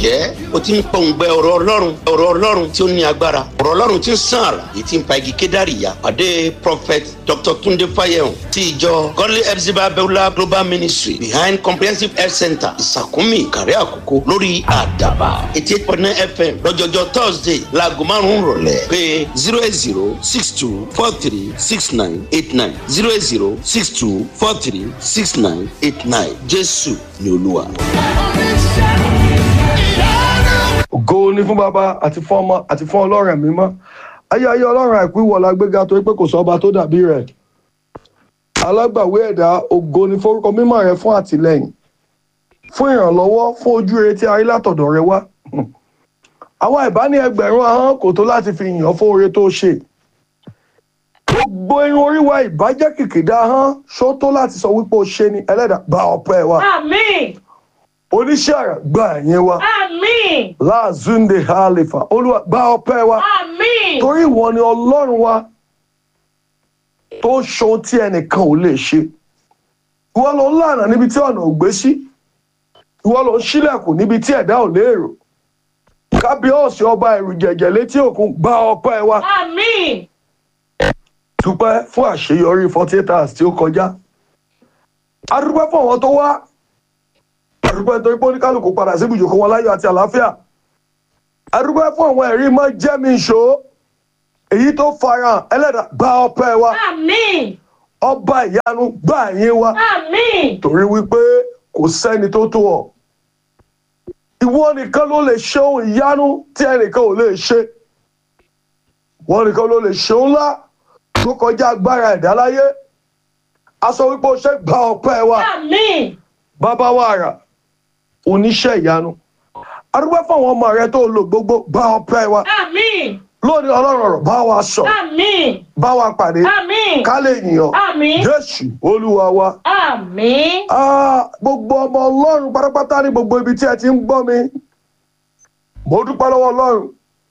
ǹjẹ́ o ti ń pọ̀ǹgbẹ ọ̀rọ̀ ọlọ́run ọ̀rọ̀ ọlọ́run tí ó ní agbára ọ̀rọ̀ ọlọ́run tí ń sàn àrà èyí tí ń pa igi kédàrí ya pàdé prophet dr tunde fayehun ti ìjọ godly epsiba beulah global ministry behind comprehensive health center ìsàkúnmí ìkàrẹ́ àkókò lórí àdàbà eighty eight point nine fm lọ́jọ́jọ́ thursday láago márùn-ún rọ̀lẹ́ pé zero eight zero six two four three six nine eight nine zero eight zero six two four three six nine eight nine jésù ni olúwa. ògo ni fún bàbá àti fún ọmọ àti fún ọlọ́run mímọ́ ayé ayé ọlọ́run àìkú ìwọ̀lá gbéga torí pé kò sọ́ba tó dàbí rẹ̀ alágbàwé ẹ̀dá ògo ni forúkọ mímọ́ rẹ fún àtìlẹ́yìn fún ìrànlọ́wọ́ fún ojú rere tí a rí látọ̀dọ̀ rẹ wá àwa ìbáni ẹgbẹ̀rún ahọ́n kò tó láti fi yàn fún oore tó ṣe gbogbo irun orí wa ìbàjẹ́ kìkìdá ahọ́n ṣó tó láti sọ wípé o ṣe ni ẹlẹ́dàá gba ọpẹ́ wa Àmín. oníṣẹ́ àrà gba ẹ̀yìn wa Àmín. láàzúndé halifa olúwa gba ọpẹ́ wa Àmín. torí ìwọ ni ọlọ́run wa tó ṣohun tí ẹnìkan ò lè ṣe ìwọ ló ń lànà níbi tí ọ̀nà ò gbé sí ìwọ ló ń ṣílẹ̀kùn níbi tí ẹ̀dá ò léèrò kábíọ́ọ̀sì ọba ẹ̀rù jẹ̀jẹ̀ létí òkun gba ọpẹ́ wa Àmín. dúpẹ́ fún àṣeyọrí forty eight hours tí ó kọjá a dúpẹ́ fún àwọn tó wá a dúpẹ́ nítorí pé oníkálukú padà sí ibùjókòó wọn láyọ̀ àti àlàáfíà a dúpẹ́ fún àwọn ẹ̀rí mọ́ jẹ́mi ìṣó èyí tó farahàn ẹlẹ́dàá gba ọpẹ́ wa Àmín. ọba ìyanu gbà yín wa Àmín. torí wípé kò sẹ́ni tó tó ọ ìwọ nìkan ló lè ṣe ohun ìyanu tí ẹnìkan ò lè ṣe ìwọ nìkan ló lè ṣe ohun ńlá tó kọjá agbára ẹ̀dá láyé a sọ wípé o ṣe gba ọpẹ́ wa Àmín. bàbá wa rà oníṣẹ́ ìyanu arúgbó fún àwọn ọmọ rẹ tó lò gbogbo gba ọpẹ́ wa Àmín. lónìí ọlọ́run ọ̀rọ̀ bá wa sọ Àmín. bá wa pàdé Àmín. ká lè yìn ọ́ Àmín. jésù olúwa wa. Àmín. Ah, gbogbo ọmọ ọlọ́run pátápátá ní gbogbo ibi tí ẹ ti ń gbọ́ mi mo dúpẹ́ lọ́wọ́ ọlọ́run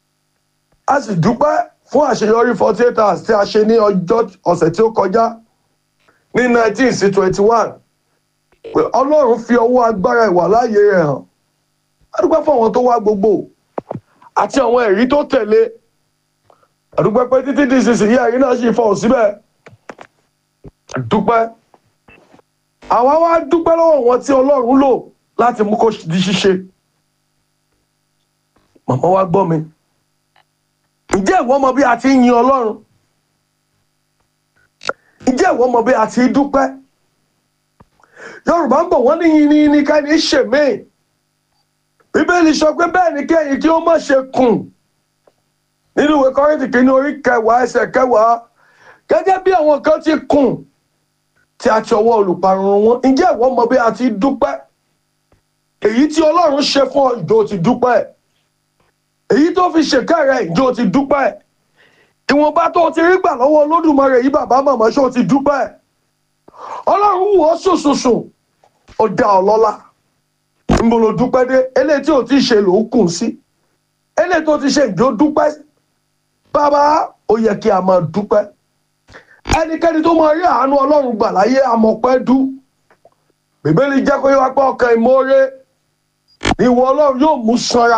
a sì dúpẹ́ fún àṣeyọrí forty eight hours tí a ṣe ní ọjọ́ ọ̀sẹ̀ tí ó kọjá ní nineteen sí twenty one pé ọlọ́run fi ọwọ́ agbára ìwà láàyè rẹ̀ hàn a dúpẹ́ fún àwọn tó wá gbogbo àti àwọn ẹ̀rí tó tẹ̀lé a dúpẹ́ pé títí di ìsinsìnyí ẹ̀rí náà sì fọ̀hún síbẹ̀ a dúpẹ́ àwa wá dúpẹ́ lọ́wọ́ wọn tí ọlọ́run lò láti mú kó di ṣíṣe màmá wa gbọ́ mi ǹjẹ́ ìwọ mọ bí a ti ń yin ọlọ́run ǹjẹ́ ìwọ mọ bí a ti ń dúpẹ́ yorùbá ń bọ̀ wọ́n ní yin ní ní ká ní ṣèmí bíbélì sọ pé bẹ́ẹ̀ ni kẹ́yìn kí ó má ṣe kùn nínú ìwé kọ́rìntì kìíní orí kẹwàá ẹsẹ̀ kẹwàá gẹ́gẹ́ bí àwọn kan ti kùn tí a ti ọwọ́ olùparun wọn ǹjẹ́ ìwọ mọ bí a ti dúpẹ́ èyí tí ọlọ́run ṣe fún ọ ìjọ ti dúpẹ́ èyí tó fi ṣèkẹ́ rẹ ìjọ ti dúpẹ́ ìwọ̀nba tó ti rí gbà lọ́wọ́ olódùmarè yìí bàbá màmá ṣó ti dúpẹ́ ọlọ́run wù ọ́ sùnsùnsùn ó dá ọ lọ́lá níbo ló dúpẹ́ dé eléyìí tí ò ti ṣe ló ń kùn sí eléyìí tó ti ṣe ìjọ dúpẹ́ bàbá ó yẹ kí a máa dúpẹ́ ẹnikẹ́ni tó máa rí àánú ọlọ́run gbà láyé amọ̀pẹ́ dú bíbélì jẹ́ kó yẹ wá pé ọkàn ìmoore ni ìwọ ọlọ́run yóò mú sanra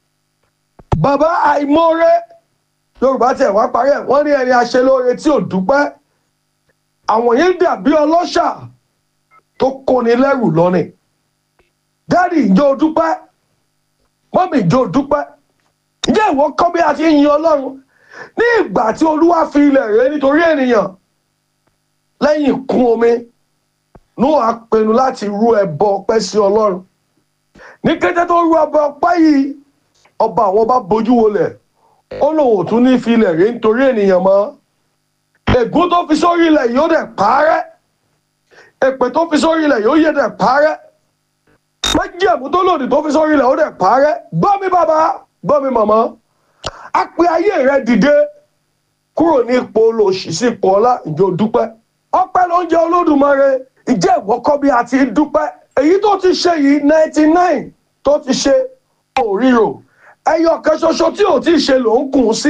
bàbá àìmoore yorùbá tiẹ̀ wá parí ẹ̀ wọ́n ní ẹni aṣelóore tí ò dúpẹ́ àwọn yẹn dàbí ọlọ́ṣà tó kóni lẹ́rù lọ́nì dáàdì ìjọ dúpẹ́ mọ́mì ìjọ dúpẹ́ ǹjẹ́ ìwọ kọ́ bí a ti ń yin ọlọ́run ní ìgbà tí olúwa fi ilẹ̀ rẹ̀ nítorí ènìyàn lẹ́yìn ìkún omi noah pinnu láti rú ẹbọ ọpẹ́ sí ọlọ́run ní kété tó rú ẹbọ ọpẹ́ yìí ọba àwọn bá bojú wolẹ̀ ó lòun ò tún ní fi ilẹ̀ rẹ̀ nítorí ènìyàn mọ́ ègún tó fi sórí ilẹ̀ yóò dẹ̀ parẹ́ èpè tó fi sórí ilẹ̀ yóò yẹ dẹ̀ parẹ́ májẹ̀mú tó lòdì tó fi sórí ilẹ̀ ó dẹ̀ parẹ́ gbọ́ mi bàbá gbọ́ mi màmá a pe ayé rẹ dìde kúrò ní ipò olóòṣì sí ipò ọlá ìjọ dúpẹ́ ọpẹ́ ló ń jẹ olódùmarè ìjẹ́ ìwọ́kọ́ bí a ti dúpẹ́ èyí tó ti ṣe yìí ninety nine tó ti ṣe òríro ẹyọ kan ṣoṣo tí ò tí ì ṣe ló ń kùn sí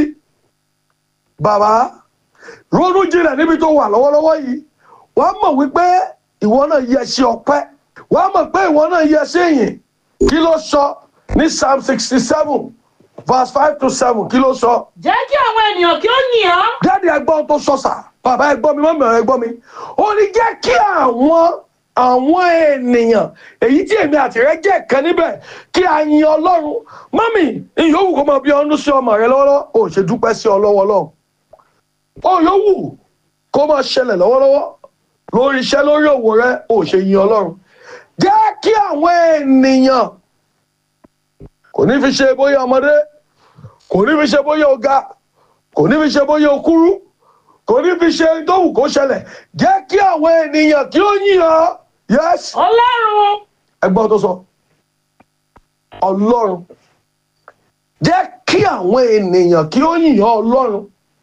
bàbá ronú jinlẹ̀ níbi tó wà lọ́wọ́lọ́wọ́ yìí wàá mọ̀ wípé ìwọ náà yẹ sí ọpẹ́ wàá mọ̀ pé ìwọ náà yẹ sí ìyìn kí ló sọ ní psalm sixty seven verse five to seven kí ló sọ. jẹ́ kí àwọn ènìyàn kí ó yìn ọ́ jáde ẹgbọ́n tó sọ sà bàbá ẹgbọ́n mi mọ́mí ẹgbọ́n mi ó ní jẹ́ kí àwọn àwọn ènìyàn èyí tí èmi àti rẹ jẹ́ kan níbẹ̀ kí a yin ọlọ́run mọ́mí ìyówù kó máa bí ọdún sí ọmọ rẹ lọ́wọ́lọ́wọ́ ò ṣe dúpẹ́ sí ọ lọ́wọ́ lọ́wọ́ ó yówù kó máa ṣẹlẹ̀ lọ́wọ́lọ́wọ́ lórí iṣẹ́ lórí òwò rẹ ò ṣe yin ọlọ́run jẹ́ kí àwọn ènìyàn kò ní fi ṣe bóyá ọmọdé kò ní fi ṣe bóyá ọ̀gá kò ní fi ṣe bóyá okúrú kò ní fi ṣe tóhùn kó ṣẹlẹ̀ jẹ́ kí àwọn ènìyàn kí ó yìn ọ́ yes ọlọ́run ẹgbọ́n tó sọ ọlọ́run jẹ́ kí àwọn ènìyàn kí ó yìn ọ́ ọlọ́run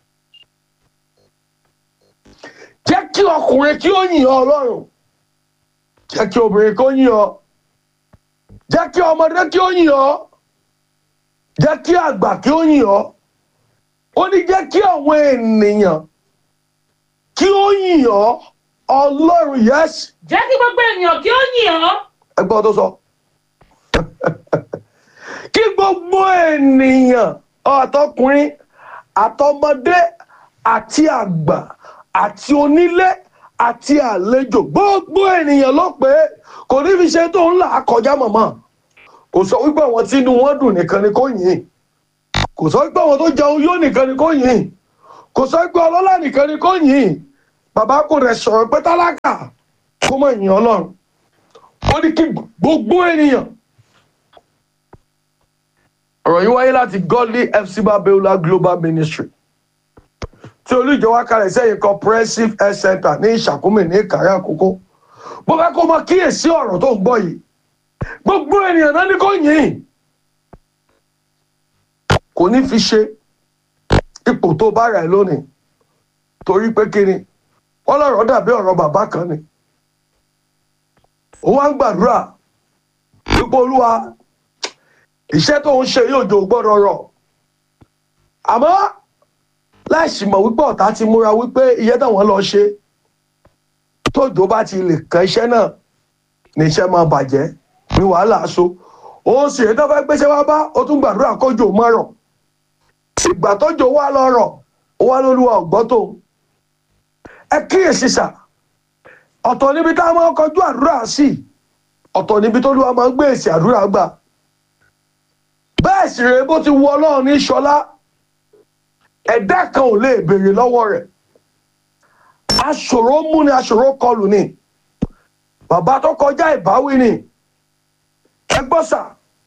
jẹ́ kí ọkùnrin kí ó yìn ọ́ ọlọ́run jẹ́ kí obìnrin kí ó yìn ọ́ jẹ́ kí ọmọdé kí ó yìn ọ́ jẹ́ kí àgbà kí ó yìn ọ́ ó ní jẹ́ kí àwọn ènìyàn kí ó yìn ọ́ ọlọ́run yes jẹ́ kí gbogbo ènìyàn kí ó yìn ọ́ ẹgbọ́n tó sọ kí gbogbo ènìyàn àtọkùnrin àtọmọdé àti àgbà àti onílé àti àlejò gbogbo ènìyàn ló pé kò ní fi ṣe tó ń là á kọjá mọ̀mọ́ kò sọ wípé àwọn tí inú wọn dùn nìkan ni kò yìn kò sọ wípé àwọn tó jẹun yóò nìkan ni kò yìn kò sọ wípé ọlọ́lá nìkan ni kò yìn bàbá kò rẹ̀ sọ̀rọ̀ pé tálákà kó mọ̀ yìn ọlọ́run ó ní kí gbogbo ènìyàn. ọ̀rọ̀ yìí wáyé láti godly fc babiola global ministry tí olùjọwọ́ kalẹ̀ sẹ́yìn comprehensive health center ní ìṣàkómi ní ìkàrẹ́ àkókò bó bá kó mọ kíyèsí ọ̀rọ̀ tó ń gbọ́ yìí gbogbo ènìyàn náà ní kò yìn kò ní fi ṣe ipò tó bá rẹ̀ lónìí torí pé kíni wọ́n lọ́rọ̀ dàbí ọ̀rọ̀ bàbá kan ni ó wá ń gbàdúrà wípé olúwa iṣẹ́ tó ń ṣe yóò jò gbọ́dọ̀ rọ̀ àmọ́ láìsí mọ̀ wípé ọ̀tá ti múra wípé iye táwọn lọ ṣe tójò bá ti lè kan iṣẹ́ náà ní iṣẹ́ máa bàjẹ́ ní wàhálà aṣọ òun sì èyí tó fẹ́ gbéṣẹ́ wá bá ó tún gbàdúrà kójò má rọ̀ ìgbà tójò wá lọ rọ̀ ó wá lólúwa ọ̀gbọ́ tó ẹ kíyèsí sà ọ̀tọ̀ níbi tá a máa kọjú àdúrà sí ọ̀tọ̀ níbi tó lúwa máa ń gbé èsì àdúrà gbà bẹ́ẹ̀ sì rèé bó ti wọ ọlọ́run ní ṣọlá ẹ̀dá kan ò lè béèrè lọ́wọ́ rẹ̀ aṣòro mú ni aṣòro kọlù ni bàbá tó kọjá ìbáwí ni ẹ gbọ́ sà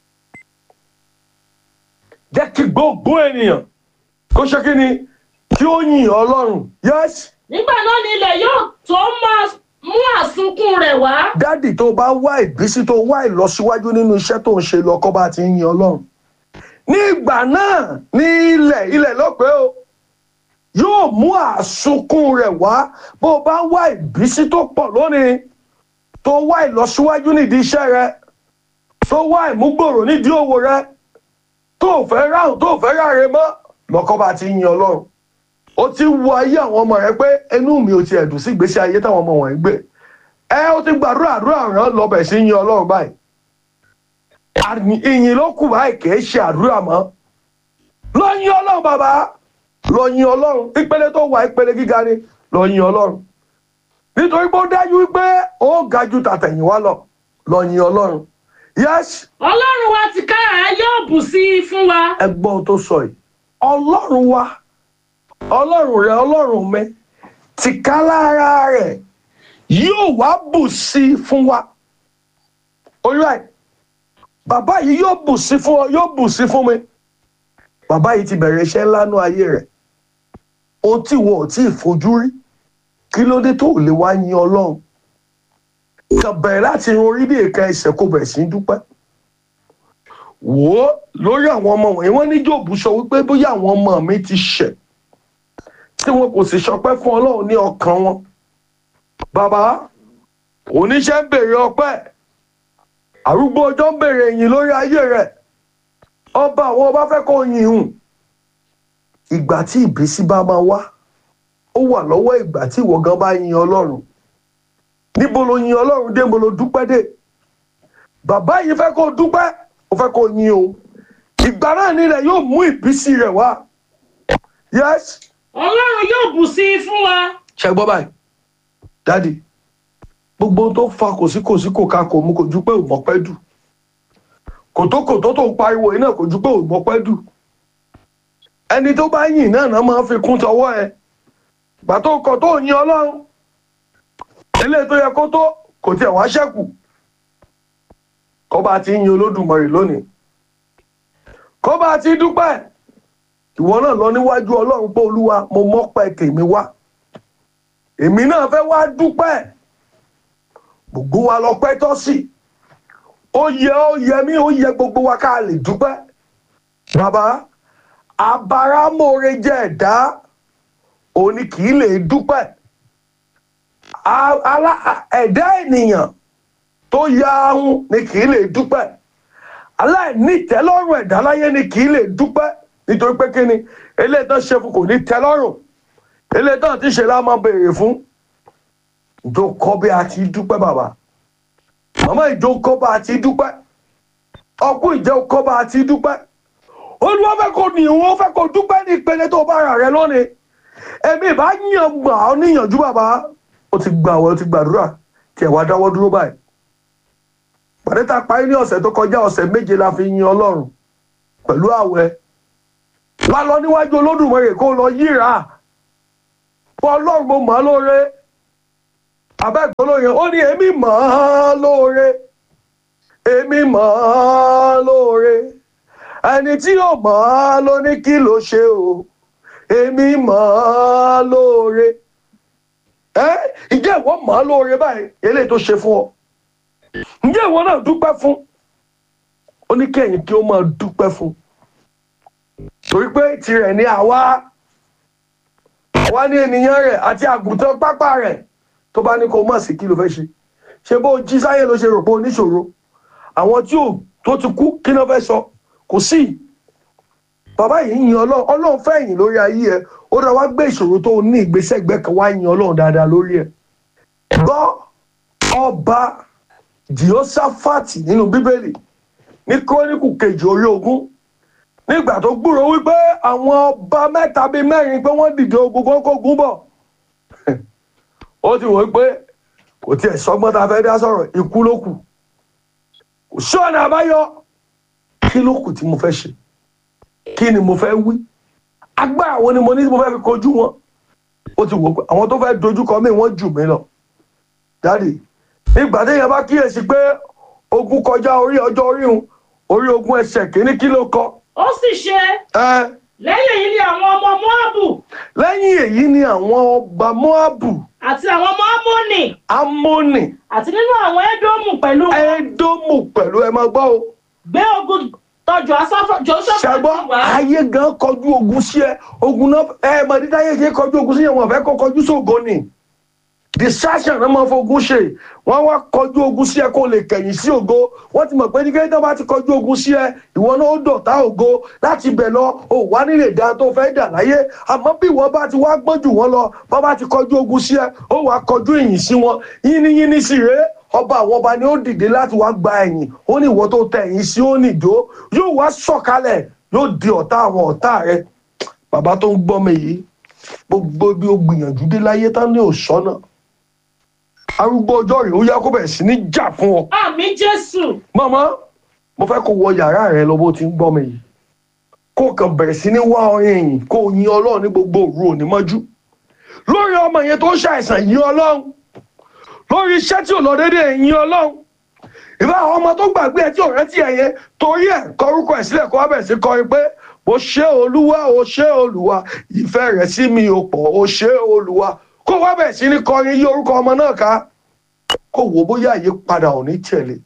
jẹ́ kí gbogbo ènìyàn kó ṣe kí ni kí ó yìn ọlọ́run yẹ́sì nígbà náà ni ilẹ̀ yóò tó máa mú àsunkún rẹ̀ wá dádì tó bá wá ìbísí tó wá ìlọsíwájú nínú iṣẹ́ tó ń ṣe lọ́kọ́ bá ti ń yin ọlọ́run ní ìgbà náà ní ilẹ̀ ilẹ̀ lọ́pẹ́ o yóò mú àsunkún rẹ̀ wá bó o bá wá ìbísí tó pọ̀ lónìí tó wá ìlọsíwájú nídìí iṣẹ́ rẹ tó wá ìmúgbòrò nídìí òwò rẹ tó fẹ́ ráhùn tó fẹ́ ráre mọ́ lọ́kọ́ bá ti ń yin ọlọ́run ó ti wo ayé àwọn ọmọ rẹ pé inú mi ò ti ẹ̀dùn sí ìgbésí ayé táwọn ọmọ wọ̀nyí gbé ẹ ó ti gbàdúrà àdúrà ràn lọ́bẹ̀ sí yin ọlọ́run báyìí Àní- ìyìn ló kù báyìí kì í ṣe àdúrà mọ́ lọ yin ọlọ́run bàbá lọ yin ọlọ́run ìpele tó wà ìpele gíga ni lọ yin ọlọ́run nítorí pé ó dájú wípé ó ga ju tàtẹ̀yìnwá lọ lọ yin ọlọ́run yes ọlọ́run wa ti ká ẹ yóò bù sí i fún wa ẹgbọ́n tó sọ yìí ọlọ́run wa ọlọ́run rẹ ọlọ́run mi tìka lára rẹ̀ yóò wá bù sí i fún wa alright bàbá yìí yóò bù sí fún ọ yóò bù sí fún mi bàbá yìí ti bẹ̀rẹ̀ iṣẹ́ ńlá nú ayé rẹ̀ ohun tí ìwọ ò tí ì fojú rí kí ló dé tó ò lè wá yin ọlọ́run kàn bẹ̀rẹ̀ láti irun orí bí èka ẹsẹ̀ kó bẹ̀rẹ̀ sí í dúpẹ́ wò ó lórí àwọn ọmọ wọ̀nyí wọ́n ní jòbù sọ wípé bóyá àwọn ọmọ mi ti ṣẹ̀ tí wọn kò sì ṣọpẹ́ fún ọlọ́run ní ọkàn wọn bàbá oníṣẹ́ ń bèrè ọpẹ́ arúgbó ọjọ́ ń bèrè ìyìn lórí ayé rẹ̀ ọba àwọn ọba fẹ́ kó yìn hùn ìgbà tí ìbísí bá máa wá ó wà lọ́wọ́ ìgbà tí ìwọ gan bá yin ọlọ́run níbo lo yin ọlọ́run dé níbo lo dúpẹ́ dé bàbá yìí fẹ́ kó dúpẹ́ ó fẹ́ kó yin o ìgbà náà nílẹ̀ yóò mú ìbísí rẹ̀ wá yes ọlọ́run yóò bù sí i fún wa ṣe gbọ́ báyìí dáàdi gbogbo ohun tó fa kòsíkòsí kò ká kò mú kò ju pé ò mọ́pẹ́ dù kòtókòtó tó ń pariwo yìí náà kò ju pé ò mọ́pẹ́ dù ẹni tó bá yìn náà náà máa ń fi kún tọwọ́ ẹ gbà tó kọ tó yin ọlọ́run eléyìí tó yẹ kó tó kò tiẹ̀ wá ṣẹ́kù kó bá ti yin olódùmarè lónìí kó bá ti dúpẹ́ ìwọ náà lọ níwájú ọlọ́run pé olúwa mo mọ́pẹ́ tèmi wá èmi náà fẹ́ wá dúpẹ́ gbogbo wa lọ pẹ́ tọ́ sí ó yẹ ó yẹ mí ó yẹ gbogbo wa ká lè dúpẹ́ bàbá abáramóore jẹ́ ẹ̀dá òní kì í lè dúpẹ́ A- alá- ẹ̀dá ènìyàn tó ya ahun ni kì í lè dúpẹ́ aláìnítẹ́lọ́rùn ẹ̀dá láyé ni kì í lè dúpẹ́ nítorí pé kí ni eléyìí tán ṣe fún kò ní tẹ́lọ́rùn eléyìí tán ti ṣe lá máa béèrè fún ìjọ kọ́ bí a ti dúpẹ́ bàbá màmá ìjọ kọ́ bá a ti dúpẹ́ ọkùn ìjọ kọ́ bá a ti dúpẹ́ olúwa fẹ́ kó ní ìwọ́n fẹ́ kó dúpẹ́ ní ìpele tó bá rà rẹ lónìí èmi ìbá yàn gbà ọ́ níyànjú bàbá ó ti gbà wọ́n ó ti gbàdúrà tí ẹ̀ wá dáwọ́ dúró báyìí pàdé tá a parí ní ọ̀sẹ̀ tó kọjá ọ̀sẹ̀ méje la fi yin ọlọ́run pẹ̀lú àwẹ̀ wá lọ níwájú olódùmarè kó lọ yíra fún ọlọ́run mo mọ̀ ọ́ lóore abẹ́ẹ̀kọ́ lóore ó ní èmi mọ̀ ọ́ lóore èmi mọ̀ ọ́ lóore ẹni tí ò mọ̀ ọ́ ló ní kí ló ṣe o èmi mọ̀ ọ́ lóore ẹ ìjẹ́ ìwọ mọ̀ ọ́ lóore báyìí eléyìí tó ṣe fún ọ ǹjẹ́ ìwọ náà dúpẹ́ fún ó ní kẹ́yìn kí ó máa dúpẹ́ fún torí pé tirẹ̀ ní àwa àwa ní ènìyàn rẹ̀ àti àgùntàn pápá rẹ̀ tó bá ní kó má sí kí ló fẹ́ ṣe ṣe bó jí sáyé ló ṣe rò pé oníṣòro àwọn tí ò tó ti kú kí ló fẹ́ sọ kò sí bàbá yìí yin ọlọ́run ọlọ́run fẹ́ yìn lórí ayé ẹ ó dá wá gbé ìṣòro tó ní ìgbésẹ̀ gbẹ́ kan wá yin ọlọ́run dáadáa lórí ẹ gbọ́ ọba jehoshaphati nínú bíbélì ní kúrónìkù kejì orí ogún nígbà tó gbúrò wípé àwọn ọba mẹ́ta bíi mẹ́rin pé wọ́n dìde ogun kan kógun bọ̀ ó ti wò ó pé kò tiẹ̀ sọgbọ́n tá a fẹ́ dá sọ̀rọ̀ ikú ló kù kò sí ọ̀nà àbáyọ kí ló kù tí mo fẹ́ ṣe kí ni mo fẹ́ wí agbára wo ni mo ní tí mo fẹ́ fi kojú wọn ó ti wò ó pé àwọn tó fẹ́ dojú kọ mí wọ́n jù mí lọ dáàdì nígbà téèyàn bá kíyèsí pé ogun kọjá orí ọjọ́ orí hun orí ogun ẹsẹ̀ kìíní kí ló kọ ó sì ṣe ẹ lẹ́yìn èyí ni àwọn ọmọ moabu lẹ́yìn èyí ni àwọn ọba moabu àti àwọn ọmọ amoni amoni àti nínú àwọn edomu pẹ̀lú wọn edomu pẹ̀lú ẹ máa gbọ́ o gbé ogun tọjú asọ́fọ́ joseph ṣàgbọ́ ayé gan kọjú ogun sí ẹ ogun náà ẹ mọ̀ dídá ayé ṣe kọjú ogun sí ẹ wọn fẹ́ kó kọjú sógo ni distraction náà máa fogun ṣe wọ́n wá kọjú ogun sí ẹ kó lè kẹ̀yìn sí ògo wọ́n ti mọ̀ pé ní kéde bá ti kọjú ogun sí ẹ ìwọ náà ó dọ̀tá ògo láti bẹ̀ lọ ò wá nílé dá tó fẹ́ dà láyé àmọ́ bí ìwọ bá ti wá gbọ́n jù wọ́n lọ bá bá ti kọjú ogun sí ẹ ó wá kọjú ìyìn sí wọn yínníyínní sì rèé ọba àwọn ọba ni ó dìde láti wá gba ẹ̀yìn ó ní ìwọ tó tẹ ẹ̀yìn sí ó nìjó yóò wá sọ̀kalẹ̀ yóò di ọ̀tá àwọn ọ̀tá rẹ bàbá tó ń gbọ́ mi yìí gbogbo bí ó gbìyànjú dé láyé tán ní òṣọ́nà arúgbó ọjọ́ rẹ̀ ó yá kó bẹ̀rẹ̀ sí ní jà fún ọ. àmì jésù màmá mo fẹ́ kó wọ yàrá rẹ lọ bó ti ń gbọ́ mi yìí kó o kàn bẹ̀rẹ̀ sí ní wá ọyàn ẹ̀yìn kó o yin ọlọ́run ní gbogbo òru òní mọ́jú lórí ọmọ yẹn tó ń ṣàìsàn yin ọlọ́run lórí iṣẹ́ tí ò lọ déédéé yin ọlọ́run ìbá àwọn ọmọ tó gbàgbé ẹ tí ò rántí ẹ yẹn torí ẹ kọrúkọ ẹ sílẹ̀ kó wá bẹ̀rẹ̀ sí kọrin pé o ṣé olúwa o ṣé olúwa ìfẹ́ rẹ̀ sí mi ò pọ̀ o ṣé olúwa kó wá bẹ̀rẹ̀ sí ní kọrin yí orúkọ ọmọ náà ká kó wò bóyá àyípadà ò ní tẹ̀lé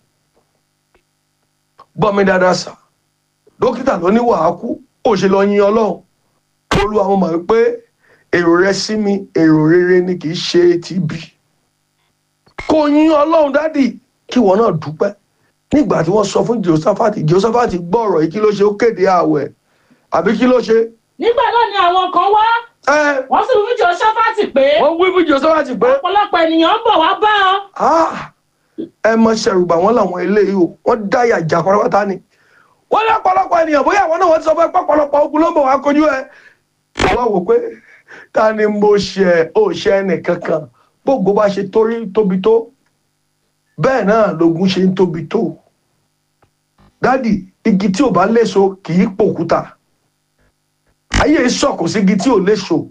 gbọ́ mi dáadáa sà dókítà ló ní wàá kú ó ṣe lọ yin ọlọ́run olúwa mo mọ̀ pé èrò rẹ sí mi èrò rere ni kì í ṣe ti bí kó yin ọlọ́run dádì kí wọn náà dúpẹ́ nígbà tí wọ́n sọ fún Jehoṣáfátì Jehoṣáfátì gbọ́ ọ̀rọ̀ yìí kí ló ṣe ó kéde ààwẹ̀ àbí kí ló ṣe nígbà náà ni àwọn kan wá ẹ wọ́n sì fún joseph pé wọ́n wí fún Jehoṣáfátì pé ọ̀pọ̀lọpọ̀ ènìyàn ń bọ̀ wá bá ọ Ah, ẹ mọ ṣẹrùbà wọn làwọn eléyìí o wọn dáyà jà pátápátá ni wọ́n ní ọ̀pọ̀lọpọ̀ ènìyàn bóyá àwọn náà wọ́n ti sọ fún ẹ pé ọ̀pọ̀lọpọ̀ ogun ló ń bọ̀ wá kojú ẹ. wọ́n wò pé ta ni mo ṣe ò ṣe ẹnì kankan gbogbo bá ṣe torí tóbi tó bẹ́ẹ̀ náà lógun ṣe ń tóbi tó. dádì igi tí ò bá léso kì í pòkúta ayé sọ̀kò sí igi tí ò léso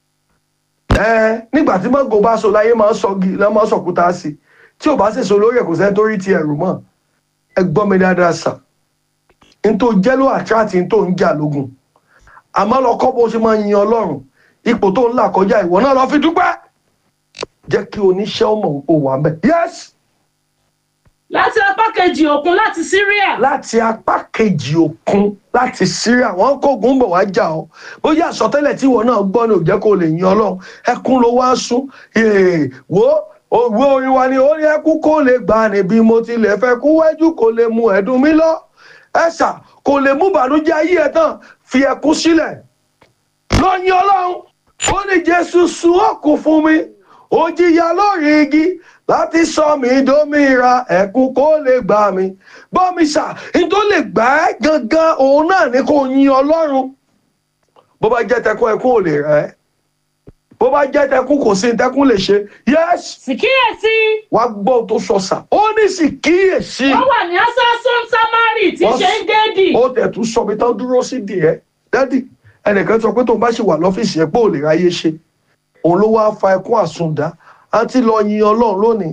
ẹ nígbà tí mọ́gò bá so láyé máa ń sọgi lọ́ máa ń sọ̀kúta sí tí ò bá sèso lórí ẹ̀ kò sẹ́ni tó rí ti ẹ̀rù mọ́ ẹ gbọ́ mi dáadáa sà n tó jẹ́ ló àtúrátì n tó ń jà lógun àmọ́ lọ kọ́ bó ṣe máa yin ọlọ́run ipò tó ń là kọjá ìwọ náà lọ fi dúpẹ́ jẹ́ kí oníṣẹ́ ọmọ ò wà mẹ́ yes láti apá kejì òkun láti Syria láti apá kejì òkun láti Syria wọn kógun bọ̀ wá jà ọ́ bóyá àsọtẹ́lẹ̀ tí ìwọ náà gbọ́ ni ò jẹ́ kó lè yin ọlọ́run ẹkún ló wá sún Èè, wo òwe orin wa ni ó ní ẹkún kó lè gbà ní bí mo tilẹ̀ fẹ́ kú wẹ́jú kó lè mú ẹ̀dùn mi lọ ẹ̀sà kò lè mú bànújẹ́ ayé ẹ̀ tán fi ẹkún sílẹ̀ lọ yin ọlọ́run ó ní Jésù sun ọkùn fún mi ó jìyà lórí igi láti sọ mí dómìnira ẹkún kó lè gbà mí bọ́mísà ní tó lè gbà ẹ́ gangan òun náà ní kó yin ọlọ́run bó bá jẹ́ tẹkún ẹkún ò lè rẹ́ ẹ́ bó bá jẹ́ tẹkún kò sí ní tẹkún lè ṣe yẹ́sì sì kíyèsí wá gbọ́ ohun tó sọ sà ó ní sì kíyèsí wọ́n wà ní asasun samari tí Wọ́n ṣe ń géèdì ó tẹ̀ tún sọ mi tán dúró sí díẹ̀ dádì ẹnìkan sọ pé tóun bá ṣì wà lọ́fíìsì ẹ̀ pé ò lè ráyé ṣe òun ló wáá fa ẹkún àsundá àti lọ yin ọlọ́run lónìí